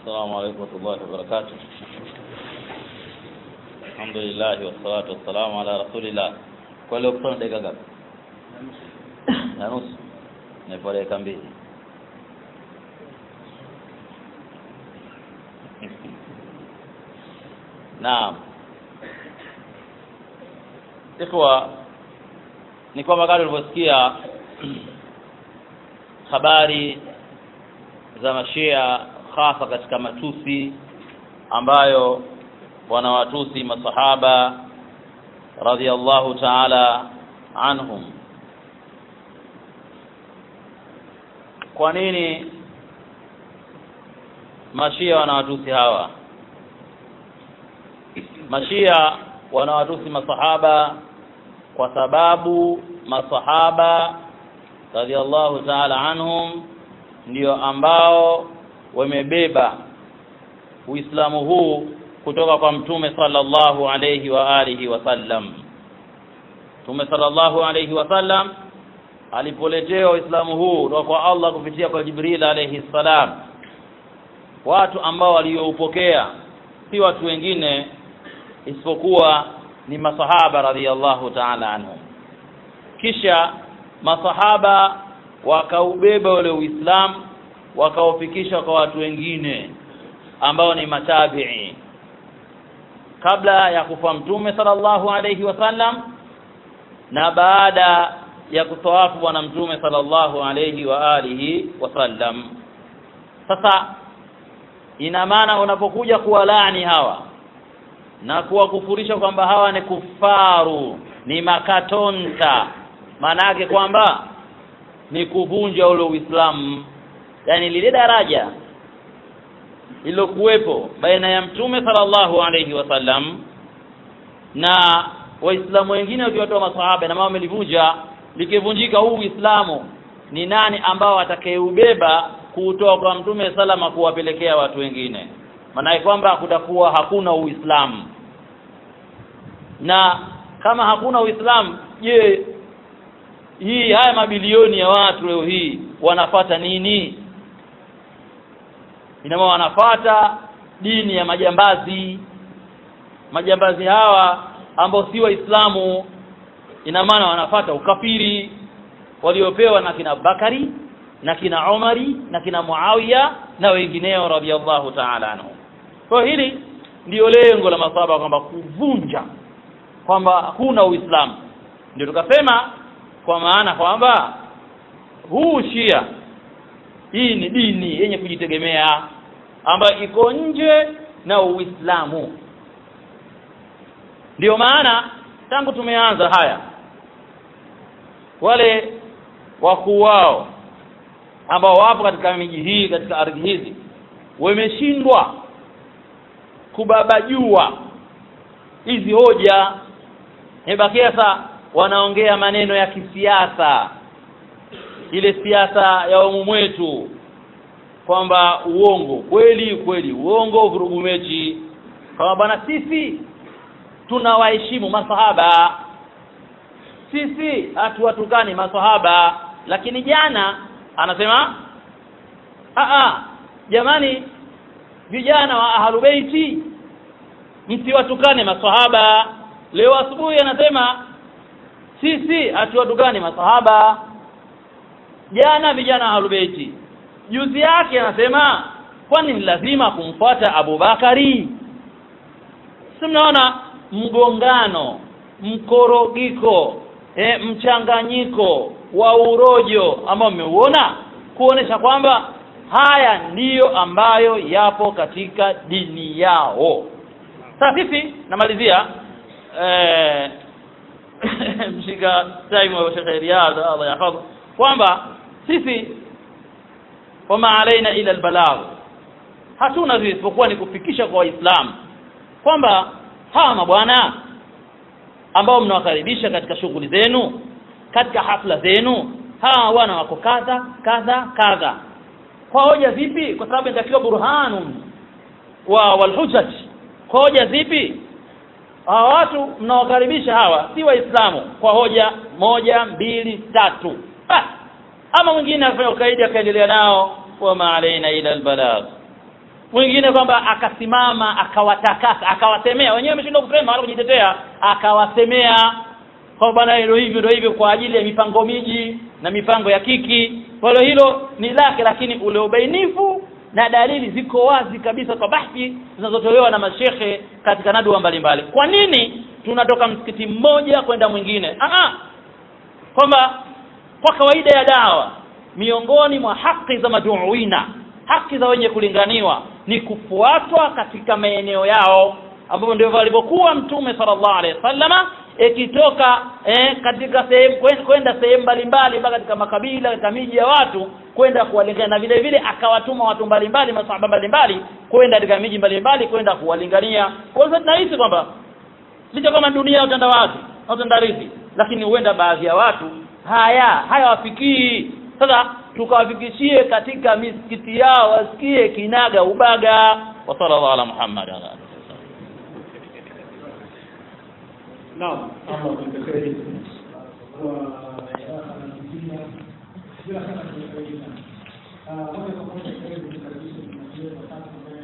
السلام عليكم ورحمة الله وبركاته الحمد لله والصلاة والسلام على رسول الله kwa leo kusoma dakika ngapi na nusu nipo dakika mbili naam ikhwa ni kwamba kama ulivyosikia habari za mashia hasa katika matusi ambayo wanawatusi masahaba radhiallahu ta'ala anhum kwa nini mashia wanawatusi hawa mashia wanawatusi masahaba kwa sababu masahaba radhiallahu ta'ala anhum ndio ambao wamebeba Uislamu huu kutoka kwa Mtume sallallahu alayhi wa alihi wasallam. Mtume sallallahu alayhi wasallam alipoletewa Uislamu huu kutoka kwa Allah kupitia kwa Jibril alayhi salam, watu ambao walioupokea si watu wengine isipokuwa ni masahaba radhiyallahu ta'ala anhum. Kisha masahaba wakaubeba ule Uislamu wakaufikisha kwa watu wengine ambao ni matabi'i kabla ya kufa mtume sallallahu alayhi wasallam na baada ya kutoafu bwana mtume sallallahu alayhi wa alihi wasallam sasa ina maana unapokuja kuwalaani hawa na kuwakufurisha kwamba hawa ni kufaru ni makatonta maana yake kwamba ni kuvunja ule Uislamu yani lile daraja lililokuwepo baina ya mtume sallallahu alayhi wasallam na waislamu wengine wakiwatoa masahaba na mama wamelivunja likivunjika huu Uislamu ni nani ambao atakayeubeba kuutoa kwa mtume salama kuwapelekea watu wengine maana kwamba kutakuwa hakuna Uislamu na kama hakuna Uislamu je hii haya mabilioni ya watu leo hii wanafata nini ina maana wanafata dini ya majambazi majambazi hawa ambao si waislamu ina maana wanafata ukafiri waliopewa na kina Bakari na kina Umari na kina Muawiya na wengineo radhiallahu ta'ala anhu kwa hili ndio lengo la masaba kwamba kuvunja kwamba hakuna uislamu ndio tukasema kwa maana kwamba huu Shia hii ni dini yenye kujitegemea ambayo iko nje na Uislamu. Ndio maana tangu tumeanza haya wale wakuu wao ambao wapo katika miji hii katika ardhi hizi wameshindwa kubabajua hizi hoja imebakia sasa wanaongea maneno ya kisiasa ile siasa ya umu mwetu kwamba uongo kweli kweli uongo vurugu mechi kama bwana sisi tunawaheshimu masahaba sisi hatuwatukani masahaba lakini jana anasema a jamani vijana wa ahalubeiti msiwatukane masahaba leo asubuhi anasema sisi hatuwatukani masahaba jana vijana ahalubeiti juzi yake anasema kwani ni lazima kumfuata Abubakari si mnaona mgongano mkorogiko e, mchanganyiko wa urojo ambao mmeuona kuonesha kwamba haya ndiyo ambayo yapo katika dini yao sasa sisi namalizia eh, mshika time wa Sheikh Riyad Allah yahfadhu kwamba sisi wama alaina ila albalagh hatuna isipokuwa ni kufikisha kwa waislamu kwamba hawa mabwana ambao mnawakaribisha katika shughuli zenu katika hafla zenu hawa wana wako kadha kadha kadha kwa hoja zipi kwa sababu inatakiwa burhanun wa walhujaj kwa hoja zipi hawa watu mnawakaribisha hawa si waislamu kwa hoja moja mbili tatu basi ama mwingine afanya ukaidi akaendelea nao wama alaina ila albalagh mwingine kwamba akasimama akawatakasa akawasemea wenyewe wameshindwa kusema wala kujitetea akawasemea kwa bwana hilo hivyo ndio hivyo kwa ajili ya mipango miji na mipango ya kiki kwa hiyo hilo ni lake lakini ule ubainifu na dalili ziko wazi kabisa kwa bahthi zinazotolewa na mashekhe katika nadua mbalimbali kwa nini tunatoka msikiti mmoja kwenda mwingine ah kwamba kwa kawaida ya dawa miongoni mwa haki za maduuina haki za wenye kulinganiwa ni kufuatwa katika maeneo yao ambapo ndivyo alivyokuwa mtume sallallahu alaihi wasallama ikitoka eh, katika sehemu kwenda sehemu mbalimbali mpaka katika makabila katika miji ya watu kwenda kuwalingania na vile vile akawatuma watu mbalimbali masahaba mbalimbali kwenda katika miji mbalimbali kwenda kuwalingania kwa hiyo tunahisi kwamba licha kama dunia ya utandawazi na utandawazi lakini huenda baadhi ya watu haya hayawafikii sasa tukawafikishie katika misikiti yao wasikie kinaga ubaga wa sallallahu ala muhammad ala alihi Naam, Allah akujalie kwa darasa la mzima bila shaka tunafaidika. Ah, moja kwa moja karibu tukaribishe tunajiweza sasa